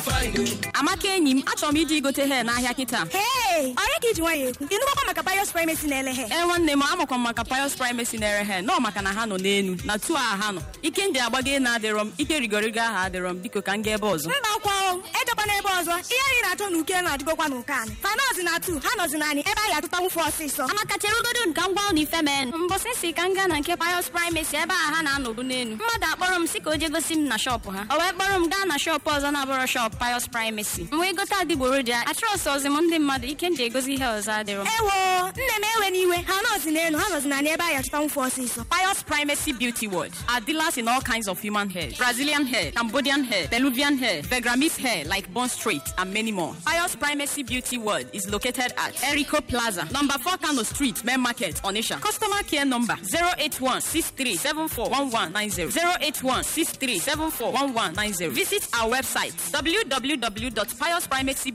amaka enyi m achọrọ m ije igote hee n'ahịa kịta Hey! ọrịa ka iji nwayọ ekwu ịnụgbakwa maka bios primacy na-ele he ee nwanne m amakwa m maka pios primacy na-ere he nọ maka na ha nọ n'elu na tu a ha nọ ike ndị agbago na adịrọ m ike rigorigo aha adịrọ m biko ka m gaa ebe ọzọ mba akwa o ejekwana ebe ọzọ ihe anyị na-achọ na uke na-adịgokwa n'ụka anyị fanọzi na atu ha nọzi naanị ebe anyị atụtanwu fụ ọsịsọ amaka cherugodo ka m gwa unu ife mee mbọsị si ka m gaa na nke pios primacy ebe a ha na-anọbu n'elu mmadụ akpọrọ m si ka o je gosi m na shọpụ ha o wee kpọrọ m gaa na shọpụ ọzọ na-abụrọ shọpụ pios primacy m wee gote adịgboroja achọrọsị ọzi m ndị mmadụ ike m ji egosi ihe ọzọ adịrọ m ewo nne m ewe n'iwe ha nọzi n'elu ha nọzi naanị ebe anyị atụtanwu fụ ọsịsọ Pious Primacy Beauty World are dealers in all kinds of human hair Brazilian hair, Cambodian hair, Peruvian hair, Begramese hair like Bond Street, and many more. Pious Primacy Beauty World is located at Erico Plaza, number 4 Kano Street, Main Market, Onisha. Customer care number 081 081 Visit our website www.piousprimacy